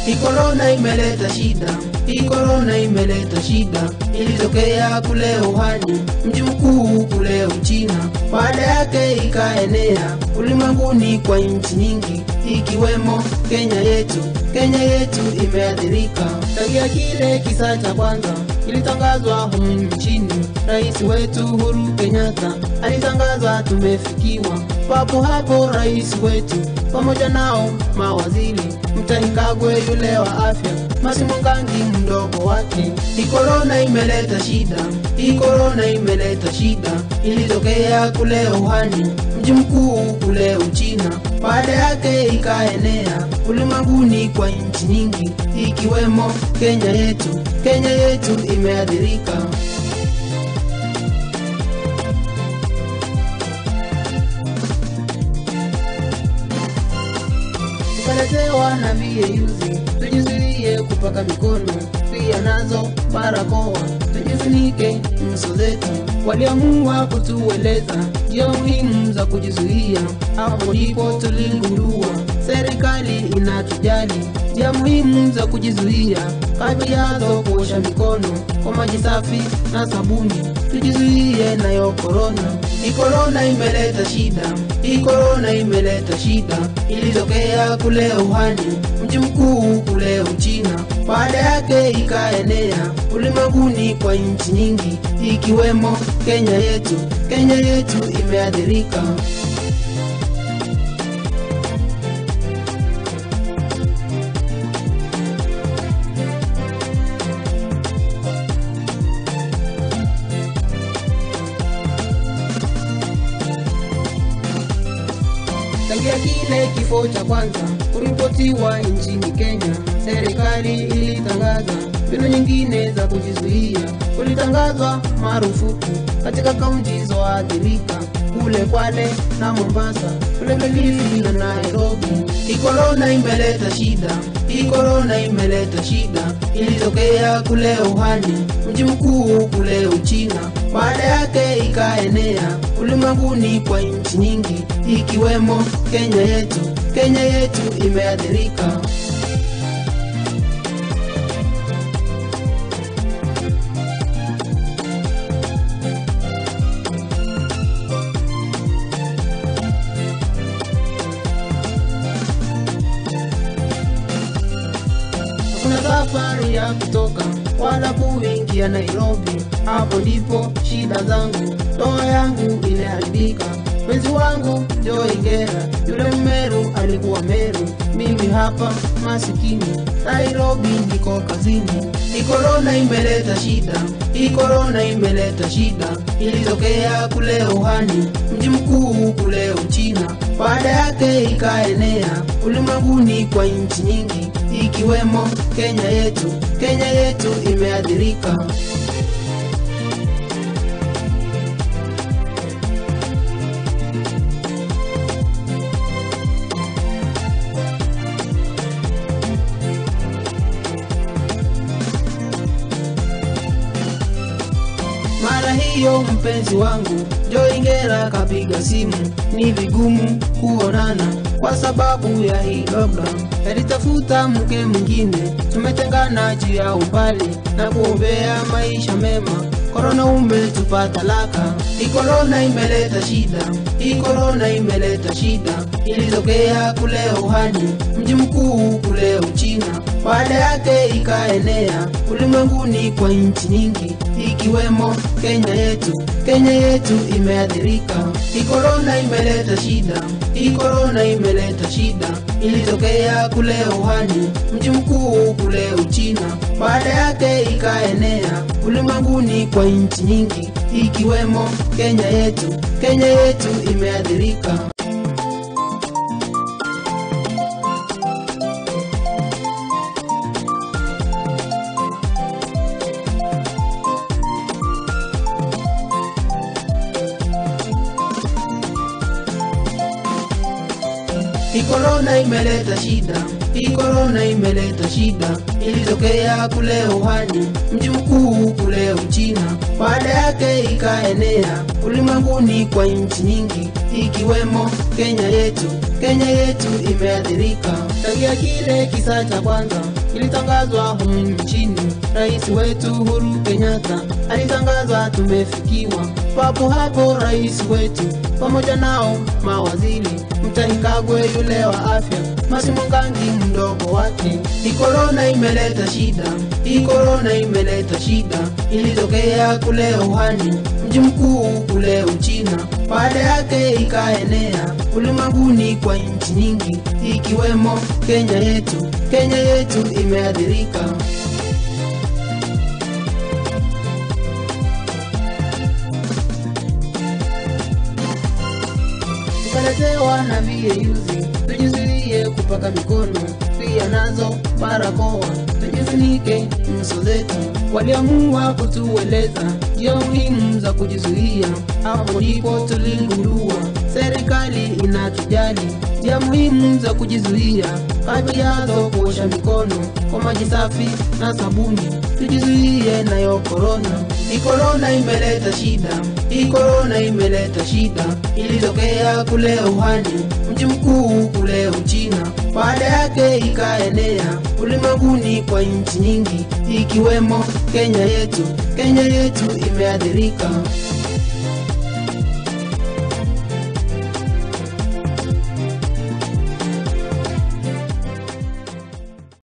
Hii korona imeleta shida, hii korona imeleta shida. Ilitokea kule Wuhan, mji mkuu kule Uchina, baada yake ikaenea ulimwenguni kwa nchi nyingi ikiwemo Kenya yetu. Kenya yetu imeathirika tangia kile kisa cha kwanza kilitangazwa humu nchini. Rais wetu Uhuru Kenyatta alitangaza tumefikiwa. Papo hapo rais wetu pamoja nao mawaziri Mutahi Kagwe yule wa afya, Mercy Mwangangi mdogo wake. Hii korona imeleta shida, hii korona imeleta shida. Ilitokea kule Wuhan, mji mkuu kule Uchina, baada yake ikaenea ulimwenguni kwa nchi nyingi ikiwemo Kenya yetu. Kenya yetu imeathirika. tukaletewa na viyeyuzi, tujizuie kupaka mikono, pia nazo barakoa, tujifunike nyuso zetu. Waliamua kutueleza njia muhimu za kujizuia, hapo ndipo tuligundua serikali inatujali. Njia muhimu za kujizuia kati yazo kuosha mikono kwa maji safi na sabuni, tujizuie nayo korona. Hii korona imeleta shida, hii korona imeleta shida. Ilitokea kule Wuhan, mji mkuu kule Uchina, baada yake ikaenea ulimwenguni kwa nchi nyingi ikiwemo Kenya yetu. Kenya yetu imeathirika. Tangia kile kifo cha kwanza kuripotiwa nchini Kenya, serikali ilitangaza mbinu nyingine za kujizuia. Kulitangazwa marufuku katika kaunti zoathirika kule Kwale na Mombasa, kule Kilifi na Nairobi. Hii korona imeleta shida, hii korona imeleta shida. Ilitokea kule Wuhan, mji mkuu kule Uchina, baada yake ikaenea ulimwenguni kwa nchi nyingi ikiwemo Kenya yetu. Kenya yetu imeathirika. Hakuna safari ya kutoka wala kuingia Nairobi. Hapo ndipo shida zangu, ndoa yangu iliharibika. Mwenzi wangu Joy Ngera, yule Mmeru alikuwa Meru, mimi hapa masikini Nairobi niko kazini. Hii korona imeleta shida, hii korona imeleta shida. Ilitokea kule Wuhan, mji mkuu kule Uchina, baada yake ikaenea ulimwenguni kwa nchi nyingi ikiwemo Kenya yetu. Kenya yetu imeathirika. Mara hiyo mpenzi wangu Joy Ngera kapiga simu, ni vigumu kuonana kwa sababu ya hii lockdown. Alitafuta mke mwingine, tumetengana juu ya umbali na kuombea maisha mema. Korona umetupa talaka, hii korona imeleta shida, hii korona imeleta shida. Ilitokea kule Wuhan, mji mkuu kule Uchina, baada yake ikaenea ulimwenguni kwa nchi nyingi ikiwemo Kenya yetu. Kenya yetu imeathirika. Hii korona imeleta shida, hii korona imeleta shida. Ilitokea kule Wuhan, mji mkuu kule Uchina, baada yake ikaenea ulimwenguni kwa nchi nyingi ikiwemo Kenya yetu. Kenya yetu imeathirika. Hii korona imeleta shida, hii korona imeleta shida. Ilitokea kule Wuhan, mji mkuu kule Uchina, baada yake ikaenea ulimwenguni kwa nchi nyingi ikiwemo Kenya yetu. Kenya yetu imeathirika tangia kile kisa cha kwanza kilitangazwa humu nchini. Rais wetu Uhuru Kenyatta alitangaza tumefikiwa. Papo hapo rais wetu pamoja nao mawaziri, Mutahi Kagwe yule wa afya, Mercy Mwangangi mdogo wake. Hii korona imeleta shida, hii korona imeleta shida. Ilitokea kule Wuhan, mji mkuu kule Uchina, baada yake ikaenea ulimwenguni kwa nchi nyingi ikiwemo Kenya yetu. Kenya yetu imeathirika. tukaletewa na viyeyuzi, tujizuie kupaka mikono, pia nazo barakoa, tujifunike nyuso zetu. Waliamua kutueleza njia muhimu za kujizuia, hapo ndipo tuligundua serikali inatujali. Njia muhimu za kujizuia, kati yazo kuosha mikono kwa maji safi na sabuni, tujizuie nayo korona. Hii korona imeleta shida, hii korona imeleta shida. Ilitokea kule Wuhan, mji mkuu kule Uchina, baada yake ikaenea ulimwenguni kwa nchi nyingi ikiwemo Kenya yetu. Kenya yetu imeathirika.